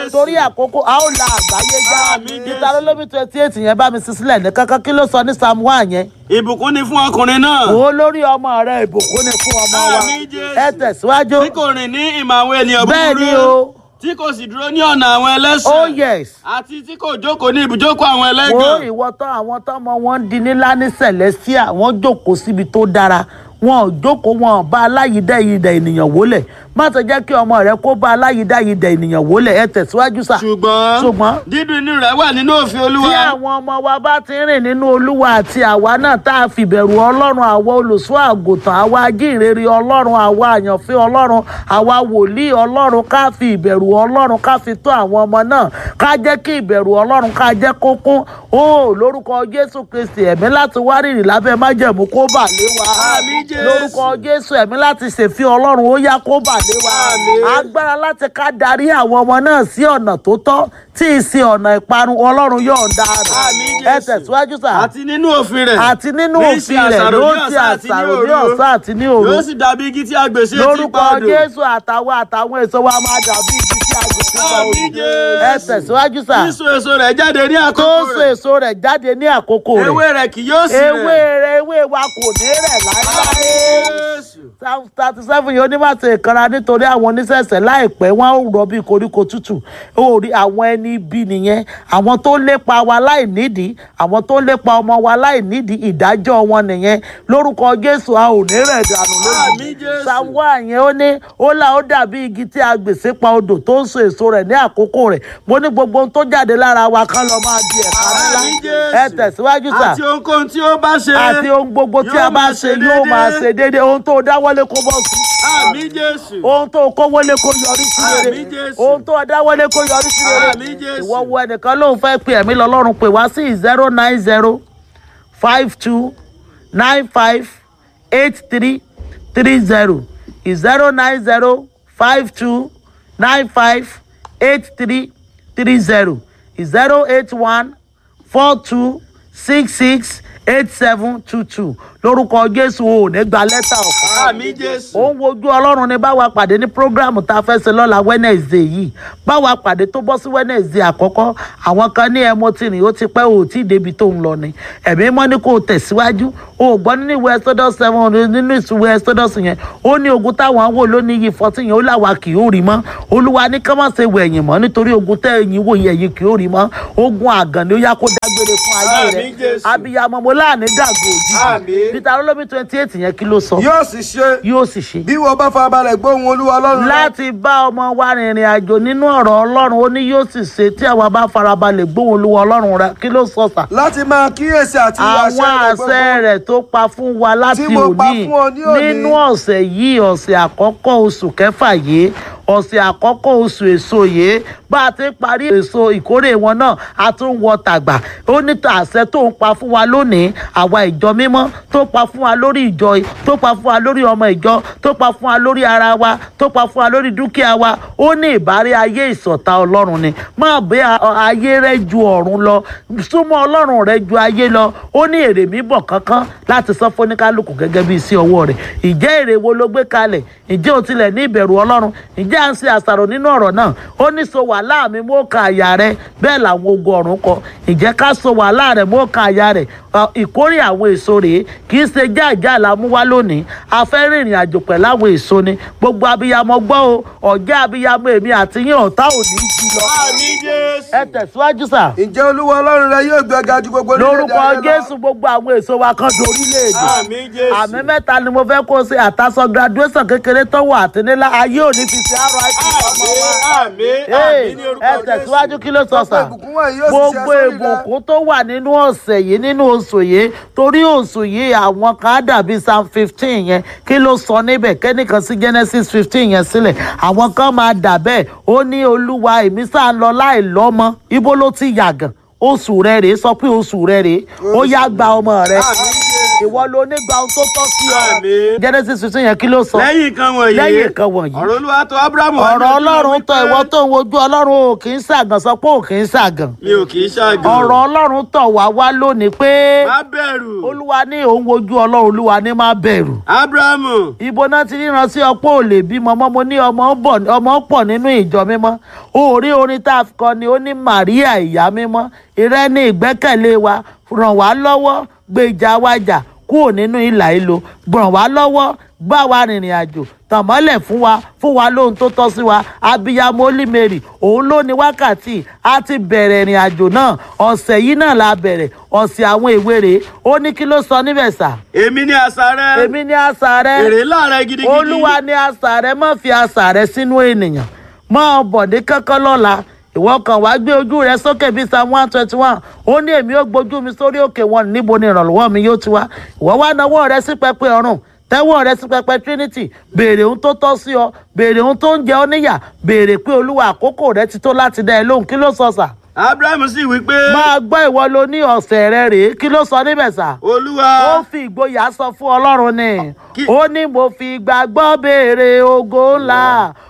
Jésù. torí àkókò a ó la àgbáyé já Àmín Jésù. ìtarólómi twenty eight yẹn bá mi sí sílẹ̀ ní kankan kí ló sọ ní psalm one yẹn ìbùkún ni fún ọkùnrin náà. wò ó lórí ọmọ rẹ ìbùkún ni fún ọmọ wa Àmín Jésù. ẹ tẹ̀síwájú tí kò rìn ní ìmọ̀ àwọn ènìyàn búburú. bẹ́ẹ̀ ni o tí kò sì dúró ní ọ̀nà àwọn ẹlẹ́sìn. oh yes àti tí kò jókòó ní ibùjókòó àwọn wo ẹlẹ́gàn. ìwọ tán àwọn tọmọ wọn ń di nílá ní celestia wọn jókòó síbi tó dára wọn ò jókòó wọn ò bá aláyídẹ́yídẹ́ ènìyàn wólẹ̀ má ṣe jẹ́ kí ọmọ rẹ kó bá aláyídẹ́yídẹ́ ènìyàn wólẹ̀ ẹ tẹ̀síwájú sà. ṣùgbọ́n ṣùgbọ́n dídùn inú rẹ̀ wà nínú òfin tí olúwa. àwọn ọmọ wa bá ti ń rìn nínú olúwa àti àwa náà tá a fìbẹ̀rù ọlọ́run àwa olùṣọ́ àgùntàn àwa ajínrere ọlọ́run àwa àyànfẹ́ ọlọ́run àwa wòlíì ọlọ́run ká fi ìbẹ̀rù ọlọ́run ká fi tó àwọn ọmọ náà ká jẹ́ kí ìbẹ̀rù ọlọ́run ká jẹ́ kó kún ó lórúkọ jésù kristi ẹ̀mí láti wárìrì lábẹ́ májẹ̀mú kó bà lé wa Àmín Jésù. lórúkọ jésù ẹ̀mí láti ṣèfín ọlọ́run ó yá kó bà lé wa Àmín. agbára láti ká darí àwọn ọmọ náà sí ọ̀nà tó tọ́ tí ì sí ọ̀nà ìparun ọlọ́run yóò ń dáa Àmín ẹ Jésù. tẹ̀síwájú sà àti nínú òfin rẹ̀. àti nínú ní òfin ṣe rẹ̀ àṣàrò ló ní ti ọ̀sán àti ní àṣàrò ní òru. ọ̀sán àti ní òru yóò sì dàbí igi tí a gbè sí etí lórúkọ padò. jésù àtàwọn àtàwọn èso wa máa dàbí igi tí a gbé sípa Àmín odò Jésù. ẹ tẹ̀síwájú sà sísun èso rẹ̀ jáde ní tó àkókò so rẹ̀. èso rẹ̀ jáde ní àkókò ewé rẹ̀ rẹ̀ kì yóò sì ewé rẹ̀. rẹ̀ ewé wa kò ní rẹ̀ láéláé Jésù. psalm thirty seven yìí ó ní má ṣe ìkanra nítorí àwọn oníṣẹ̀ṣẹ̀ láìpẹ́ wọ́n ó rọ bí koríko tútù ó rí àwọn ẹni ibi nìyẹn àwọn tó ń lépa wa láì nídìí àwọn tó ń lépa ọmọ wa láì nídìí ìdájọ́ wọn nìyẹn lórúkọ jésù a ò ní rẹ̀ dànù Àmín lójijì Jésù. psalm one yẹn ó ní ó là ó dàbí igi tí a gbèsè pa odò tó ń so èso rẹ̀ ní àkókò rẹ̀ mo ní gbogbo ohun tó jáde lára wa kán lọ máa di ẹ̀ka ńlá Àmín Jésù. ẹ tẹ̀síwájú sà àti ohunkóhun tí ó bá ṣe. àti ohun gbogbo tí yóò a bá máa ṣe ṣe yóò máa déédéé. ṣe déédéé ohun tó dáwọ́lé kó bọ́ sí àmì jésù. ohun tó kówólé kó yọrí sí rere Àmín Jésù. ohun tó dáwọ́lé kó yọrí sí rere Àmín Jésù. ìwọ wo ẹnìkan lóun fẹ́ pe ẹ̀mí lọ́lọ́run pè wá sí zero nine zero five two nine five eight three three zero zero nine zero five two nine five eight three three zero zero eight one four two six six eight seven two two lórúkọ jésù ò ní gba lẹ́tà ọ̀fọ̀ àmì jésù. ó ń wojú ọlọ́run ní báwa pàdé ní prógráàmù tá a fẹ́ ṣe lọ́la wednesday yìí báwa pàdé tó bọ́ sí wednesday àkọ́kọ́ àwọn kan ní ẹmọ tí rìn ó ti pẹ́ ò tí ì débi tó ń lọ ni ẹ̀mí mọ́ ní kó o tẹ̀síwájú o ò gbọ́ nínú ìwé exodus seven nínú ìwé exodus yẹn ó ní ogun táwọn wò lónìí yìí fourteen yẹn ó làwa kì yóò rí mọ́ olúwa ní ká má ṣe wọ ẹ̀yìn mọ́ nítorí ogun tẹ́ ẹ̀yìn wò yẹn ẹ̀yìn kì yóò rí mọ́ ogun àgàn ni ó yá kó dágbére fún ayé rẹ̀ Àmín Jésù. abiyamọ mo láàánú dàgbò òjijì Àmín. peter olómi twenty eight yẹn kí ló sọ yóò sì ṣe yóò sì ṣe bí wọ́n bá farabalẹ̀ gbóhùn olúwa ọlọ́run rẹ láti bá ọmọ wa rìnrìn àjò nínú ọ̀rọ̀ ọlọ́run ó ní yóò sì ṣe tí àwa bá farabalẹ̀ gbóhùn olúwa ọlọ́run rẹ kí ló sọ sà. láti máa kíyèsí àti àwọn àṣẹ gbogbo. rẹ̀ tó pa fún wa láti Tí mo pa òní fún ọ ní òní. nínú ọ̀sẹ̀ yìí ọ̀sẹ̀ àkọ́kọ́ oṣù kẹfà yìí ọ̀sẹ̀ àkọ́kọ́ oṣù èso yìí bá a ti parí èso ìkórè wọn náà a tún wọ tàgbà ó ní àṣẹ tó ń pa fún wa lónìí àwa ìjọ mímọ́ tó pa fún wa lórí ìjọ yìí, tó pa fún wa lórí ọmọ ìjọ tó pa fún wa lórí ara wa tó pa fún wa lórí dúkìá wa ó ní ìbárẹ́ ayé ìsọ̀tá ọlọ́run ni má bẹ́ a- ayé rẹ ju ọ̀run lọ súnmọ́ ọlọ́run rẹ ju ayé lọ ó ní èrè mi bọ̀ kankan láti sọ fún oníkálukú gẹ́gẹ́ bí iṣẹ́ ọwọ́ rẹ̀ ìjẹ́ èrè wo ló gbé kalẹ̀ ìjẹ́ ò tilẹ̀ ní ìbẹ̀rù ọlọ́run ìjẹ́ à ń ṣe àṣàrò nínú ọ̀rọ̀ náà ó ní so wàhálà mi mú ka àyà rẹ bẹ́ẹ̀ làwọn ogun ọ̀run kọ ìjẹ́ ká so wàhálà rẹ mú ka àyà rẹ Ọ, ìkórè àwọn èso rèé kì í ṣe jáàjá la mú wá lónìí a fẹ́ rìnrìn àjò pẹ̀lú àwọn èso ni gbogbo abiyamọ gbọ́ o ọ̀jẹ́ abiyamọ èmi àti yín ọ̀tá ò ní í jí lọ àmì jésù. ẹ tẹ̀síwájú sà ǹjẹ́ olúwa ọlọ́run rẹ yóò gbé ga ju gbogbo orílẹ̀-èdè lórúkọ ayé lọ? jésù gbogbo àwọn èso wa kan di orílẹ̀-èdè àmì jésù. àmì mẹ́ta ni mo fẹ́ kó o ṣe àtàsọ graduation kékeré tọ́wọ́ àti nílá ayé òní fi ṣe RIP ọmọ wa. àmì Hey, àmì ní orúkọ ẹ tẹ̀síwájú kí ló sọ sà Gbogbo ìbùkún wọ̀nyí yóò sì ṣe gbogbo sórí rẹ. ìbùkún tó wà nínú ọ̀sẹ̀ yìí nínú oṣù yìí torí oṣù yìí àwọn kan á dàbí psalm fifteen yẹn kí ló sọ níbẹ̀ kẹ́nìkan sí genesis fifteen yẹn sílẹ̀ àwọn kan máa dà bẹ́ẹ̀ ó ní olúwa èmi sáà ń lọ láì lọ́mọ ibo ló ti yàgàn oṣù rẹ rèé sọ pé oṣù rẹ rèé ó yá gba ọmọ rẹ àmì jésù. ìwọ ló ní gba ohun tó tọ́ sí ọ Àmín. genesis fifteen yẹn kí ló sọ lẹ́yìn nǹkan wọ̀nyí lẹ́yìn nǹkan wọ̀nyí ọ̀rọ̀ olúwa tó abrahamu wá ọ̀rọ̀ lójú ọlọ́run tọ̀ wípé, ìwọ tó ń wojú ọlọ́run ò kì í ṣàgàn sọ pé ò kì í ṣàgàn mi ò kì í ṣàgàn ọ̀rọ̀ ọlọ́run tọ̀ wá wá lónìí pé má bẹ̀rù olúwa ní òun wojú ọlọ́run olúwa ní má bẹ̀rù abrahamu ibo náà ti ríran sí ọpọ́ ò lè bímọ mọ́ mo ní ọmọ bọ̀ ọmọ pọ̀ nínú ìjọ mímọ́ orí orin tá a kọ ni ó ní Màríà ìyá mímọ́ ìrẹ́ ní ìgbẹ́kẹ̀lé wa ràn wá lọ́wọ́ gbèjà wájà kúrò nínú ìlà ìlò ràn wá lọ́wọ́ bá wa rìnrìn àjò tàn mọ́lẹ̀ fún wa fún wa lóhun tó tọ́ sí wa abiyamọ olímèrì òun ló ní wákàtí a ti bẹ̀rẹ̀ ìrìn àjò náà ọ̀sẹ̀ yìí náà la bẹ̀rẹ̀ ọ̀sẹ̀ àwọn ìwé rèé ó ní kí ló sọ níbẹ̀ sà èmi ní àṣà rẹ èmi ní àṣà rẹ èrè láàrẹ gidigidi olúwa ní àṣà rẹ má fi àṣà rẹ sínú ènìyàn mọ bọ̀dé kankan lọ́la ìwọ kan wàá gbé ojú rẹ sókè bíi psalm one twenty one ó ní èmi ó gbójú mi sórí òkè wọn níbo ni ìrànlọ́wọ́ mi yóò ti wá ìwọ wá nawọ́ rẹ sí pẹpẹ ọ̀run tẹ́wọ́ rẹ sí pẹpẹ trinity béèrè ohun tó tọ́ sí ọ béèrè ohun tó ń jẹ ọ níyà béèrè pé olúwa àkókò rẹ ti tó láti dá ẹ lóhùn kí ló sọ sà abrahamu sì wí pé máa gbọ́ ìwọ ló ní ọ̀sẹ̀ rẹ rèé kí ló sọ níbẹ̀ sà olúwa ó fi ìgboyà sọ fún ọlọ́run ni Kí- ó ní mo fi ìgbàgbọ́ béèrè ògo ńlá